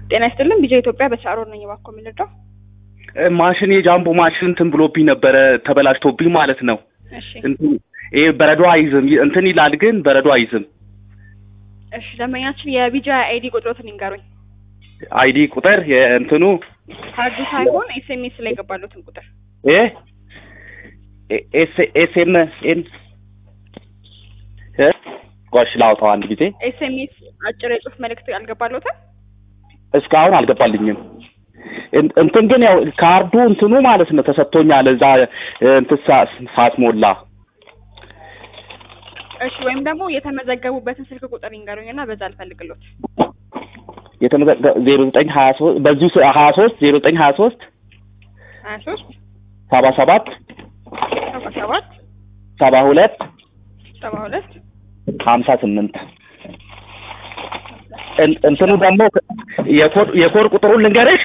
ጤና ይስጥልን ቢጃ ኢትዮጵያ በቻሮር ነኝ። እባክዎ የምንረዳው? ማሽን የጃምቦ ማሽን እንትን ብሎብኝ ነበረ ተበላሽቶብኝ ማለት ነው። እሺ እንትን ይሄ በረዶ አይዝም እንትን ይላል ግን በረዶ አይዝም። እሺ ደንበኛችን የቢጃ አይዲ ቁጥሮትን ይንገሩኝ። አይዲ ቁጥር የእንትኑ ካርዱ ሳይሆን ኤስኤምኤስ ላይ የገባሉትን ቁጥር እ ኤስ ኤስ ኤም ኤን እ ቆሽ ላውጣው አንድ ጊዜ ኤስኤምኤስ አጭር የጽሁፍ መልእክት አልገባሉትም? እስካሁን አልገባልኝም። እን- እንትን ግን ያው ካርዱ እንትኑ ማለት ነው ተሰጥቶኛል እዛ እንትን ሳ- ሳስሞላ እሺ ወይም ደግሞ የተመዘገቡበትን ስልክ ቁጥር ይንገሩኝና በዛ አልፈልግሎት። የተመዘገ ዜሮ ዘጠኝ ሀያ ሶስት በዚሁ ስ- ሀያ ሶስት ዜሮ ዘጠኝ ሀያ ሶስት ሀያ ሶስት ሰባ ሰባት ሰባ ሰባት ሰባ ሁለት ሰባ ሁለት ሀምሳ ስምንት እን- እንትኑ ደግሞ የኮድ የኮድ ቁጥሩን ልንገርሽ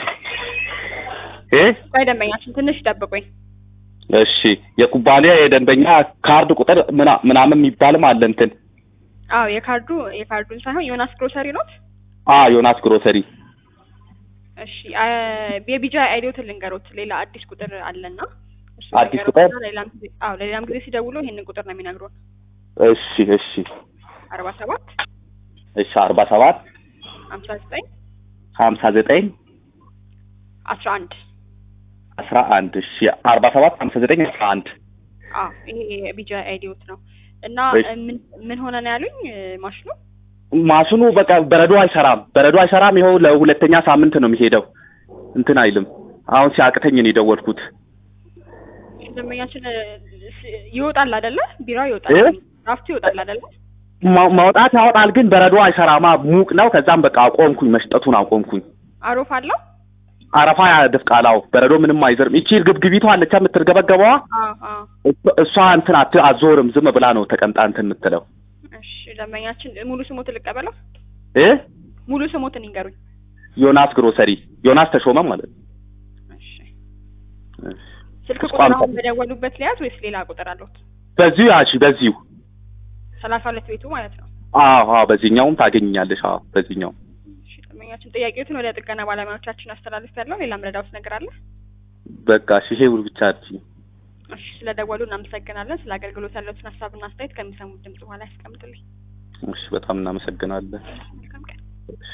እ ቆይ ደንበኛችን ትንሽ ይጠብቁኝ። እሺ የኩባንያ የደንበኛ ካርድ ቁጥር ምና- ምናምን የሚባልም አለ እንትን አዎ የካርዱ የካርዱን ሳይሆን ዮናስ ግሮሰሪ ኖት። አ ዮናስ ግሮሰሪ እሺ አ- የቢጃ አይዲዎትን ልንገሮት። ሌላ አዲስ ቁጥር አለና እሱ አዲስ ልንገሮትና ቁጥር? ሌላም ጊዜ አዎ ለሌላም ጊዜ ሲደውሉ ይሄንን ቁጥር ነው የሚነግሩን። እሺ እሺ አርባ ሰባት እሺ አርባ ሰባት ሀምሳ ዘጠኝ ሀምሳ ዘጠኝ አስራ አንድ አስራ አንድ እሺ አርባ ሰባት ሀምሳ ዘጠኝ አስራ አንድ አዎ ይሄ የቢጃ አይዲዎት ነው እና እሺ። ምን ምን ሆነ ነው ያሉኝ ማሽኑ ማሽኑ በቃ በረዶ አይሰራም በረዶ አይሰራም ይኸው ለሁለተኛ ሳምንት ነው የሚሄደው እንትን አይልም አሁን ሲያቅተኝ ነው የደወልኩት ደንበኛችን እ፣ ስ- ይወጣል አይደለ ቢራ ይወጣል እ? ራፍቱ ይወጣል አይደለ ማ- ማውጣት ያወጣል ግን በረዶ አይሰራማ ሙቅ ነው ከዛም በቃ አቆምኩኝ መስጠቱን አቆምኩኝ አሮፍ አለው አረፋ ያደፍቃላው በረዶ ምንም አይዘርም ይቺ ግብግቢቷ አለቻ የምትርገበገበዋ አዎ አዎ እሷ- እሷ እንትን አት አዞርም ዝም ብላ ነው ተቀምጣ እንትን የምትለው እሺ ደንበኛችን ሙሉ ስሞትን ልቀበለው እ ሙሉ ስሞትን ይንገሩኝ ዮናስ ግሮሰሪ ዮናስ ተሾመ ማለት ነው እሺ እሺ። ስልክ እሷ ቁጥር አንተ- አሁን በደወሉበት ሊያዝ ወይስ ሌላ ቁጥር አለዎት በዚሁ ያሺ በዚሁ ሰላሳ ሁለት ቤቱ ማለት ነው አዎ አዎ በዚህኛውም ታገኝኛለሽ አዎ በዚህኛው እሺ ደንበኛችን ጥያቄዎትን ወደ ጥገና ባለሙያዎቻችን አስተላልፍ ያለው ሌላ ምረዳውት ነገር አለ በቃ እሺ ይሄ ሁሉ ብቻ አድርጊ እሺ ስለ ደወሉ እናመሰግናለን ስለ አገልግሎት ያለዎትን ሀሳብና አስተያየት ከሚሰሙት ድምጽ በኋላ ያስቀምጡልኝ እሺ በጣም እናመሰግናለን መልካም ቀን